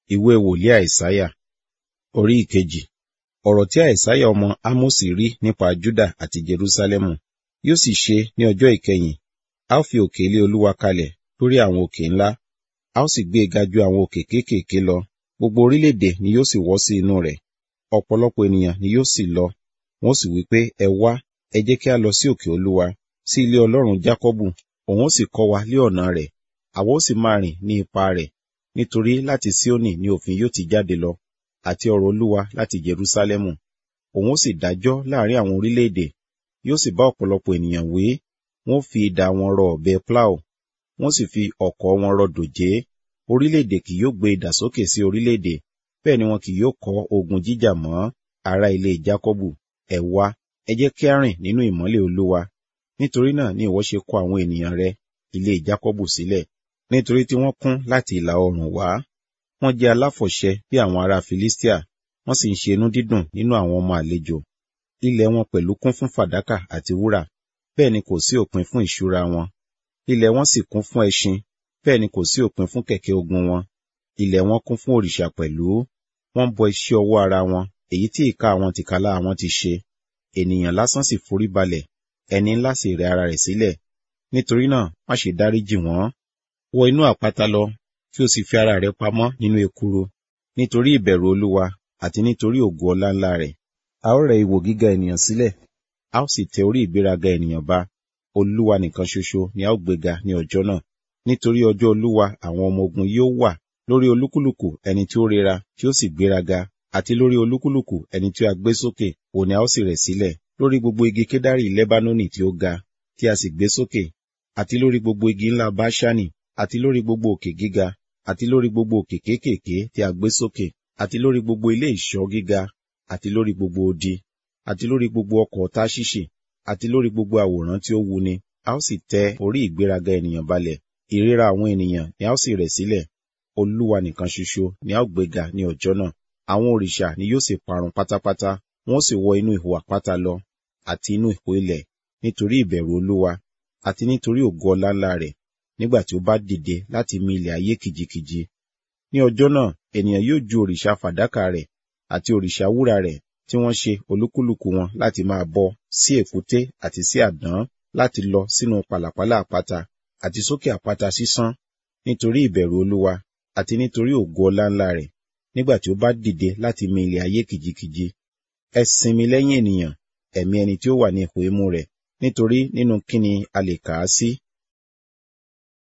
ìwé wòlíì àìsáyà orí ìkejì ọ̀rọ̀ tí àìsáyà ọmọ ámósì rí nípa júdà àti jerúsálẹ́mù yóò sì ṣe ní ọjọ́ ìkẹyìn a ó fi òkè ilé olúwa kalẹ̀ lórí àwọn òkè ńlá a ó sì gbé e ga ju àwọn òkè kéékèèké lọ gbogbo orílẹ̀-èdè ni yóò sì wọ́ sí inú rẹ̀ ọ̀pọ̀lọpọ̀ ènìyàn ni yóò sì lọ wọn ó sì wí pé ẹ wá ẹ jẹ́ kí a lọ sí òkè olúwa sí ilé ọlọ́run jákọ́bù òun ó sì kọ́ wa lé ọ̀nà rẹ̀ àwa ó sì máa rìn ní ipa rẹ̀ nítorí láti síónì ni òfin yóò ti jáde lọ àti ọ̀rọ̀ olúwa láti jerúsálẹ́mù òun ó sì dájọ́ láàrin àwọn orílẹ̀-èdè yóò sì bá ọ̀pọ̀lọpọ̀ ènìyàn wé wọn ó fi idà wọn rọ ọ̀bẹ plow wọn sì fi ọ̀kọ̀ wọn rọ dòjé orílẹ̀-èdè kì yóò gbé idà sókè sí orílẹ̀-èdè bẹ́ẹ̀ ni wọn kì yóò kọ́ ogun jíjà mọ́ ará ilé jákọ́bù ẹ wá ẹ jẹ́ kí a rìn nínú ìmọ́lẹ̀ olúwa nítorí náà ni ìwọ ṣe kọ àwọn ènìyàn rẹ ilé jákọ́bù sílẹ̀ nítorí tí wọ́n kún láti ìlà oòrùn wá wọ́n jẹ́ aláfọ̀ṣẹ bí àwọn ará filistia wọ́n sì ń ṣe inú dídùn nínú àwọn ọmọ àlejò ilẹ̀ wọn pẹ̀lú kún fún fàdákà àti wúrà bẹ́ẹ̀ ni kò sí òpin fún ìṣúra wọn ilẹ̀ wọn sì kún fún ẹṣin bẹ́ẹ̀ ni kò sí òpin fún kẹ̀kẹ́ ogun wọn ilẹ̀ wọn kún fún òrìṣà pẹ̀lú wọ́n bọ iṣẹ́ ọwọ́ ara wọn èyí tí ìka àwọn tìkálà wọn ti ṣe ènìyàn lásán sì forí balẹ̀ ẹni ńlá sì rẹ ara rẹ̀ sílẹ̀ nítorí náà má ṣe dáríjì wọ́n wọ inú àpáta lọ kí o sì fi ara rẹ pamọ́ nínú ekuru nítorí ìbẹ̀rù olúwa àti nítorí ògo ọlá ńlá rẹ̀ a ó rẹ ìwò gíga ènìyàn sílẹ̀ a ó sì tẹ orí ìgbéraga ènìyàn ba olúwa nìkan ṣoṣo ni a ó gbéga ní ọjọ́ náà nítorí ọjọ́ olúwa àwọn ọmọ ogun yóò wà lórí olúkúlùkù ẹni tí ó rera tí ó sì gbéraga àti lórí olúkúlùkù ẹni tí a gbé sókè òní a ó sì rẹ̀ sílẹ̀ lórí gbogbo igi kédárì lẹ́bánónì tí ó ga tí a sì gbé sókè àti lórí gbogbo igi ńlá báṣánì àti lórí gbogbo òkè gíga àti lórí gbogbo òkè kéékèèké tí a gbé sókè àti lórí gbogbo ilé ìṣọ́ gíga àti lórí gbogbo odi àti lórí gbogbo ọkọ̀ táṣíṣì àti lórí gbogbo àwòrán tí ó wuni a ó sì tẹ orí ìgbéraga ènìyàn balẹ̀ ìríra àwọn ènìyàn ni a ó sì rẹ̀ sílẹ̀ olúwa nìkan ṣoṣo ni a ó gbéga ní ọjọ́ náà àwọn òrìṣà ni yóò sì parun pátápátá wọn ó sì wọ inú ihò àpáta lọ àti inú ihò ilẹ̀ nítorí ìbẹ̀rù olúwa àti nítorí ògo ọlá ńlá rẹ̀ nígbà tí ó bá dìde láti mì ilẹ̀ ayé kìjikìji ní ọjọ́ náà ènìyàn yóò ju òrìṣà fàdákà rẹ̀ àti òrìṣà wúrà rẹ̀ tí wọ́n ṣe olúkúlùkù wọn láti máa bọ sí èkúté àti sí àdán láti lọ sínú pàlàpálà àpáta àti sókè àpáta sísán nítorí ìbẹ̀rù olúwa àti nítorí ògo ọlá ńlá rẹ̀ nígbà tí ó bá dìde láti mì ilẹ̀ ayé kìjikìji ẹ sinmi lẹ́yìn ènìyàn ẹ̀mí ẹni tí ó wà ní ipò imú rẹ̀ nítorí nínú kíni a lè kà á sí